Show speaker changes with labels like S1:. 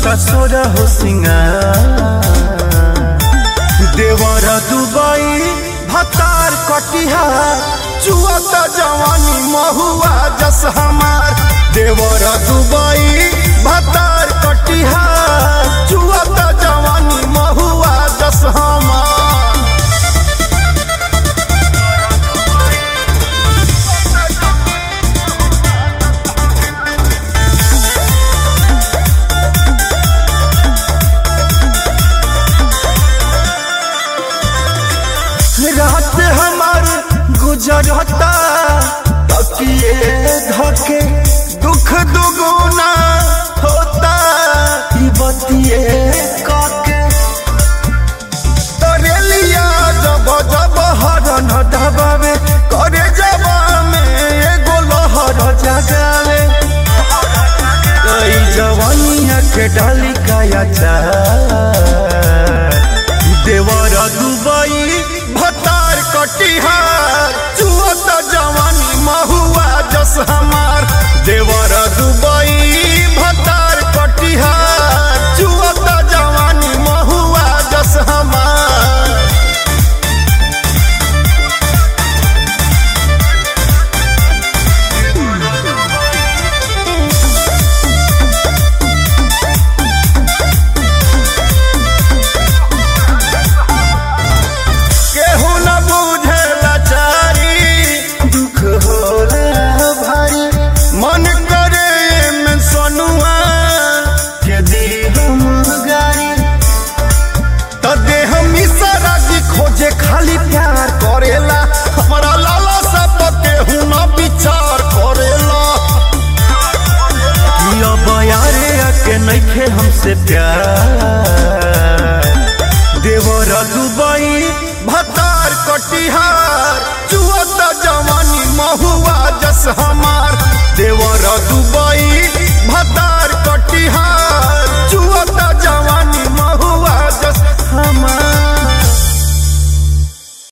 S1: करता सोरा हो सिंगार देवर दुबई भतार कटिहार चुअता जवानी महुआ जस हमार देवर दुबई भतार कटिहार चुअता जवानी महुआ जस हमार रात हमार गुजरता तकिए धके दुख दुगुना होता ई बतिए काके तोरे लिया जब जब हरन दबावे करे जबा में एगो लहर जगावे कई जवानिया के डाली काया चार देवर दुबई भतार कटिहार चुअत जवानी महुआ जस हमार देवर दुबई भतार कटिहार चुअत जवानी महुआ जस हमार केहू न बुझे लाचारी दुख होला भारी मन करे में सनुआ के दी हम गारी त देह मिसरा की खोजे खाली प्यार करेला हमारा लाला सब केहू न विचार करेला कि अब यारे के नइखे हमसे प्यार देवर दुबई भतार कटिहार चुअत जवानी महुआ जस हमार देवर दुबई